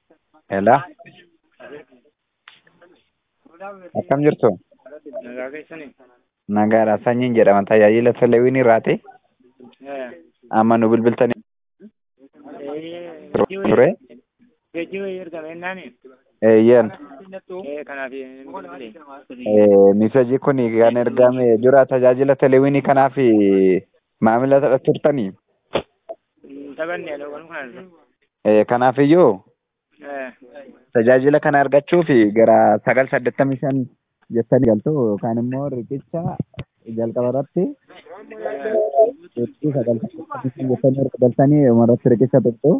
Hello. Akkam jirtu? Nagaa keessanii? Nagaadha. Sanyiin jedhama. Tajaajila teleewwiin irraati. Amma nu bilbiltanii ture. Geejjiba ergame ennaani? Eeyyen. Eh, kanaaf bilbile. Misejii kun kan ergame jira tajaajila teleewwiinii kanaaf maamila turtanii. Taphanne adoo kan kana. Eh, Kanaafiyyuu Eh, tajaajila kana argachuuf gara sagal saddeettamii shan jettanii galtu yookaan immoo riqicha jalqaba irratti jettanii sagal saddeettamii shan jettanii erga galtanii umarratti riqicha tuttu.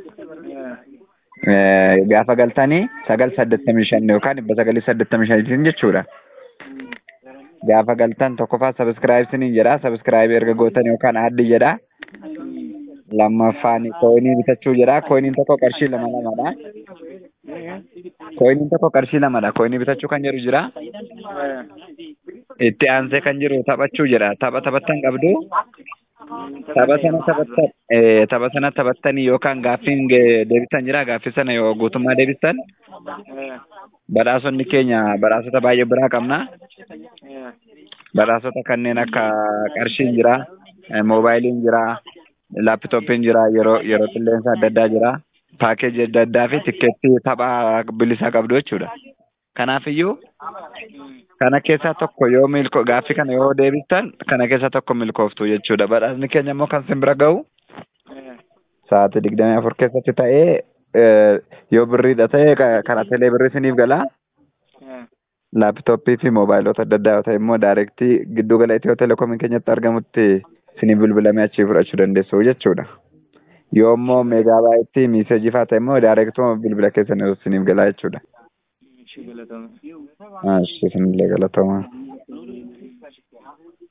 eh, gaafa galtanii sagal saddeettamii shan yookaan dhibba sagalii saddeettamii shaniitiin jechuudha. Gaafa galtan tokkoffaa sabiskiraayibsiniin jedha. Sabiskiraayib erga gootan yookaan addi jedha. Lammaffaan kooyinii bitachuu jedha. Kooyiniin tokko qarshii lama lamadha. Kooyiniin tokko qarshii lamadha. Kooyinii bitachuu kan jedhu jira. eh, Itti aansee kan jiru taphachuu jedha. Tapha taphattan qabdu. Tapha sana taphattan eh, tapha sana taphattanii yookaan gaaffiin ge- deebisan jira. Gaaffii sana yoo guutummaa deebistan eh, badhaasonni keenya badhaasota baay'ee biraa qabna. eh, badhaasota kanneen akka qarshiin jira, eh, moobaayiliin jira, laapitooppiin jira, yeroo yeroo qilleensa adda addaa jira, paakeejii adda addaa fi tikkeettii tapha bilisaa qabdu jechuudha. Kanaafiyyuu kana keessaa tokko yoo milko gaaffii kana yoo deebistan kana keessaa tokko milkooftu jechuudha. Badhaasni keenya immoo kan sin bira ga'u eh, sa'aatii digdamii afur keessatti ta'ee eh, yoo birriidha ta'e ka- kana telee birrii siniif gala. eh, laapitooppii fi moobaayilota adda addaa yoo ta'e immoo daayirektii giddu gala Itiyoo Telekoomii keenyatti argamutti isinii bilbilamee achii fudhachuu dandeessu jechuudha. Yoo immoo meegaabaayitii miiseejii fa'aa ta'e immoo daayirektuma bilbila keessan isiniif galaa jechuudha. ishee galatoome. Isinillee galatooma.